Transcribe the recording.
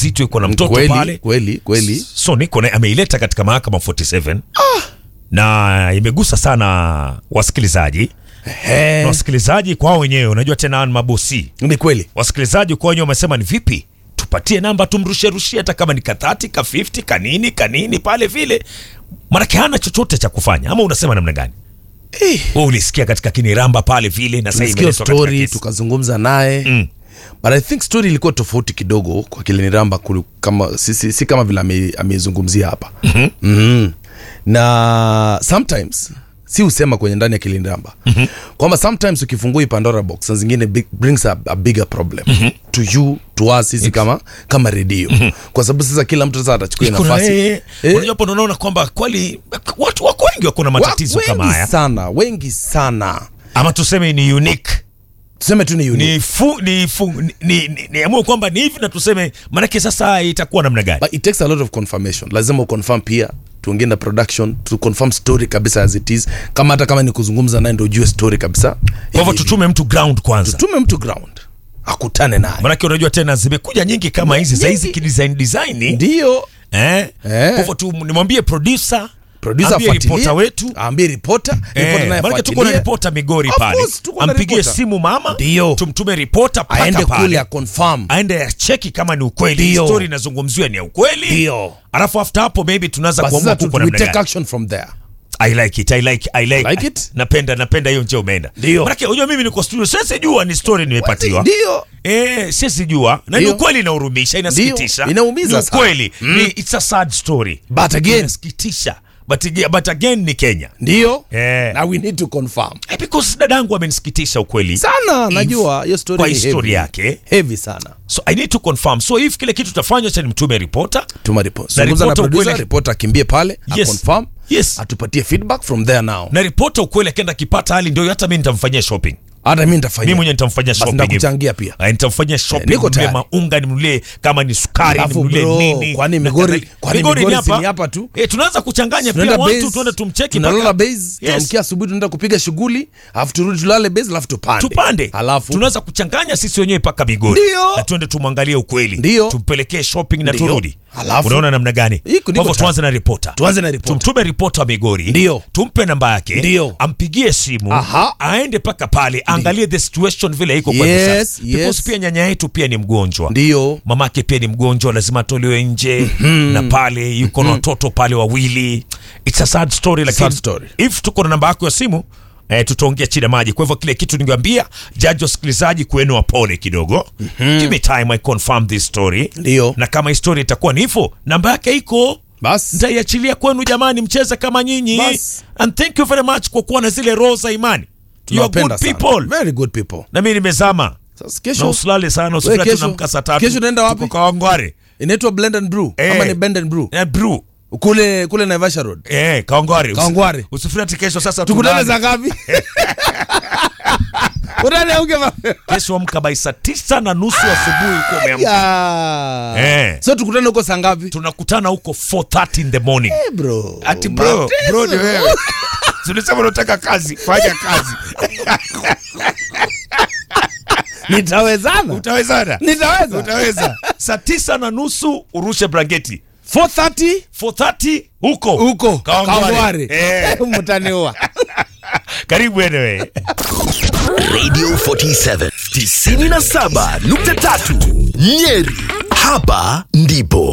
mjamzito yuko na mtoto kweli, pale kweli kweli so niko na ameileta katika mahakama 47 na imegusa sana wasikilizaji Ehe, na wasikilizaji kwao wenyewe unajua tena ni mabosi ni kweli wasikilizaji kwao wenyewe wamesema ni vipi tupatie namba tumrushie rushie hata kama ni ka 30 ka 50 kanini kanini pale vile manake hana chochote cha kufanya ama unasema namna gani Eh, wewe ulisikia katika kiniramba pale vile na sasa tulisikia imeletwa katika story kesi. tukazungumza naye Mm. but i think story ilikuwa tofauti kidogo kwa kiliniramba kulu- kama si, si, si kama vile ame- ameizungumzia hapa mm-hmm. mm-hmm. na sometimes si husema kwenye ndani ya kiliniramba mm-hmm. kwamba sometimes ukifungua hii pandora box saa zingine big, brings a, a bigger problem mm-hmm. to you to us sisi kama kama redio mm-hmm. kwa sababu sasa kila mtu sasa atachukua Iko na- nafasi eh, Eh. unajua hapo unaona kwamba kweli watu wako wengi wako na matatizo Wa- kama wengi haya sana wengi sana ama tuseme ni unique tuseme tu ni unique. ni fu, ni fu, ni, ni, ni, niamue kwamba ni hivi na tuseme manake sasa itakuwa namna gani but it takes a lot of confirmation lazima uconfirm pia tuongee na production to confirm story kabisa as it is kama hata kama ni kuzungumza naye ndo ujue story kabisa kwa hivyo Hivi- tutume mtu ground kwanza tume mtu ground akutane naye manake unajua tena zimekuja nyingi kama hizi za hizi Nyingi. kidesign design ndio eh Eh. kwa hivyo tu nimwambie producer producer ambie afuatilie, reporter wetu aambie reporter reporter Eh, naye manake tuko na afuatilie. ripota Migori Of pale, course, tuko na ampigie reporter. simu mama, Ndio. tumtume ripota mpaka aende kule pale, aconfirm aende acheki kama ni ukweli, Ndio. story inazungumziwa ni ya ukweli, Ndio. alafu after hapo maybe tunaanza Basi kuamua sasa tu- kuko we namna take gani. action from there I like it, I like, I like, Like it? napenda napenda hiyo njia umeenda. Ndio. Manake unajua mimi niko studio, sasa jua ni story nimepatiwa. ndio Eh, sisi jua na ni Ndio. ukweli inahurumisha, inasikitisha. Ndio, inaumiza Ni sana. ukweli. Ni it's a sad story. but again Inasikitisha. But, aga- but again ni Kenya. ndio Eh. na we need to confirm Eh, because dadangu amenisikitisha ukweli. sana najua hiyo story kwa ni historia heavy. yake heavy sana so i need to confirm so if kile kitu tutafanya cha nimtume ripota tuma report Na zungumza na reporter producer ukweli- reporter akimbie pale Yes. aconfirm Yes. atupatie feedback from there now na ripota ukweli akienda akipata hali ndio hata mi nitamfanyia shopping hata mi nitafanya mi mwenyewe nitamfanyia Basi shopping nitakuchangia pia Ah, nitamfanyia shopping niko nimnunulie tayari. maunga nimnunulie kama ni sukari Alafu nimnunulie bro, nini kwani na Migori- kadhalika. kwani Migori Migori ni si hapa ni hapa tu? eh tunaanza kuchanganya pia tunaenda watu base, tuende tumcheki tunalala mpaka- base Yes. tuamkia asubuhi tunaenda kupiga shughuli alafu turudi tulale base alafu tupande tupande alafu tunaweza kuchanganya sisi wenyewe mpaka Migori Ndio. na tuende tumwangalie ukweli Ndio. tumpelekee shopping na Ndio. turudi Alafu- unaona namna gani Iko- kwa niko hivyo tayari. tuanze na ripota tuanze na report tumtume ripota wa Migori Ndio. tumpe namba yake Ndio. ampigie simu Aha. aende mpaka pale angalie the situation vile iko kwa Yes, hivi sasa yes. because pia nyanya yetu pia ni mgonjwa ndio mamake pia ni mgonjwa lazima atolewe nje na pale yuko na watoto pale wawili it's a sad story lakini Sad story. if tuko na namba yako ya simu Eh, tutaongea chini ya maji kwa hivyo kile kitu ningeambia jaji wasikilizaji kuenu wapole kidogo give me time i confirm this story Ndio. na kama hii story itakuwa ni hivyo namba yake iko basi nitaiachilia kwenu jamani mcheze kama nyinyi Bas. and thank you very much kwa kuwa na zile roho za imani you are tunawapenda good sana. people very good people na mimi nimezama sasa na kesho usilale sana Wewe usikati kesho- tunamka saa tatu kesho unaenda wapi? Tuko kwa Wangware inaitwa blend and brew Eh. ama ni bend and brew na brew kule kule Naivasha road eh Kawangware Usi- Kawangware. usifiri ati kesho sasa tukutane tulale. saa ngapi Utane auke ma- kesho amka by saa tisa na nusu asubuhi uko umeamka Ya. Eh. so tukutane huko saa ngapi tunakutana huko 4:30 in the morning Eh, bro ati bro Mateso. bro ni wewe tulisema unataka kazi fanya kazi nitawezana utawezana nitaweza utaweza saa tisa na nusu urushe blanketi 430 4:30 huko huko Kawangware. Kawangware. Eh, mtaniua karibu anyway Radio 47 97.3 Nyeri. Hapa ndipo